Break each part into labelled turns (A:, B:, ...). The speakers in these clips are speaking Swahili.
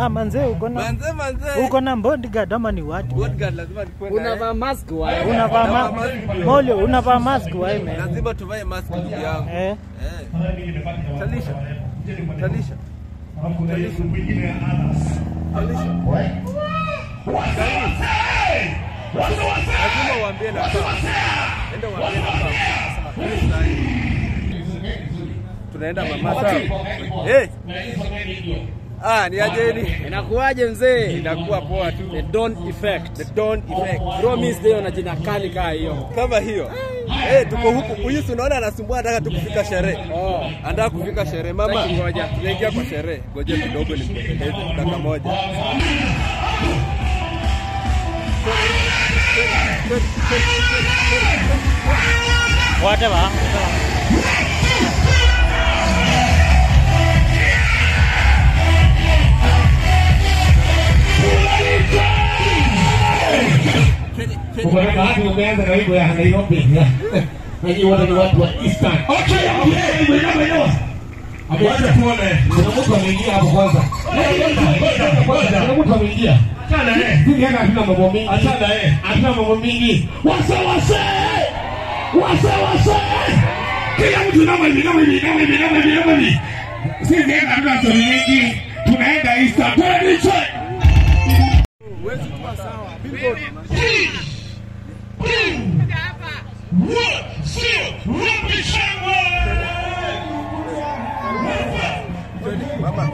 A: Ah, manze uko na
B: Manze manze.
A: uko na bodyguard ama ni what?
B: Bodyguard lazima nikuwe na yeye.
C: Unavaa mask wae.
A: Unavaa
B: Navaa
A: ma
B: mask pia.
A: Molio, unavaa mask wewe man.
B: Lazima tuvae mask ndugu yangu.
A: Eh.
B: Eh. Talisha. Talisha. Talisha. Talisha. Lazima uambie na kama. Enda uambie na kama. Mimi sahi. Tunaenda mama sawa. Eh. Ah, ni ajeni.
C: Inakuwaje mzee?
B: Inakuwa poa tu.
C: The dawn effect.
B: The dawn effect.
C: Promise leo na jina kali kaa hiyo.
B: Kama hiyo. Eh, tuko huku. Huyu si unaona anasumbua anataka tu kufika sherehe.
C: Oh.
B: Anataka kufika sherehe mama.
C: Sasa ngoja.
B: Tunaingia kwa sherehe. Ngoja kidogo nikueleze dakika moja.
A: Whatever.
D: Ukiona watu wameanza na wimbo ya Nairobi. Wengi wote ni watu wa Eastern. Okay, okay, inama inama. Ameanza tuone. Kuna mtu ameingia hapo kwanza. Kuna mtu ameingia. Achana eh. Sisi hapa hatuna mambo mingi. Achana eh. Hatuna mambo mingi. Wase wase. Wase wase. Kila mtu inama hivi, inama hivi, inama hivi, inama hivi, inama hivi. Sisi hapa hatuna story mingi. Tunaenda Eastern. Twende check.
B: Huwezi kuwa sawa. Billboard. Mama.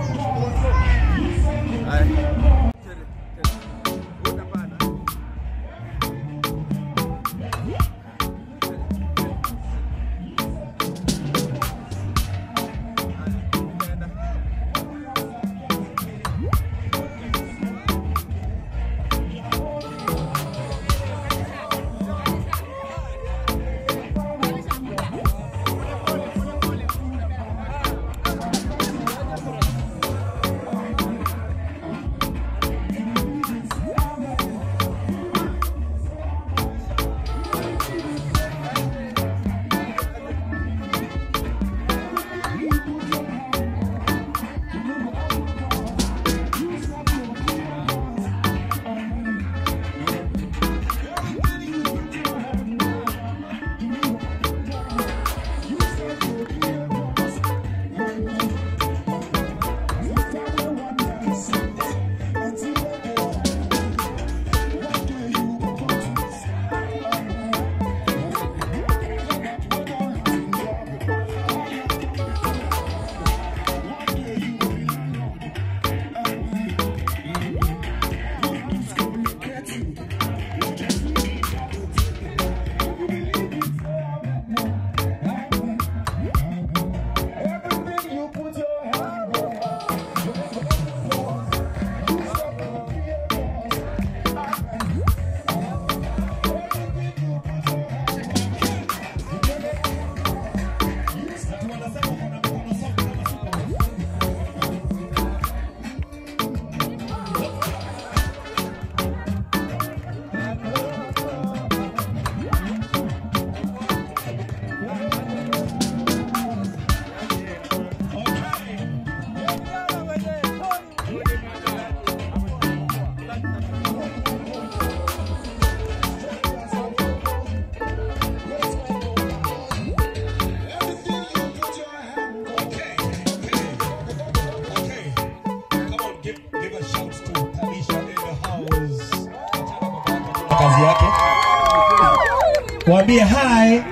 B: Haya. Utapanda.
D: kazi yake. Waambie hi.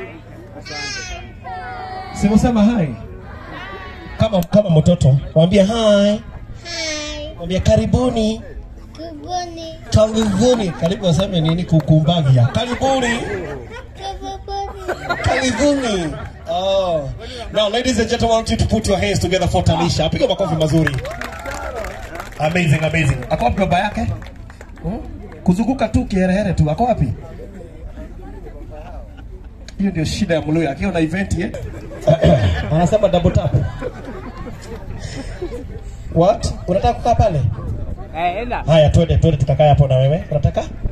D: Simusema hi. Kama kama mtoto. Waambie hi.
E: Hi,
D: Waambie karibuni.
E: kubuni,
D: Karibuni. Karibu waseme nini kukumbagia. Karibuni.
E: kubuni.
D: Karibuni. Oh. Now ladies and gentlemen, I want you to put your hands together for Talisha. Piga makofi mazuri. Amazing, amazing. Ako wapi baba yake? Hmm? Kuzunguka tu kiherehere tu. Ako wapi? Hiyo ndio shida ya Mluya. Akiwa na event eh? Anasema double tap. What? Unataka kukaa pale?
C: Eh, enda.
D: Haya, twende twende tukakae hapo na wewe. Unataka?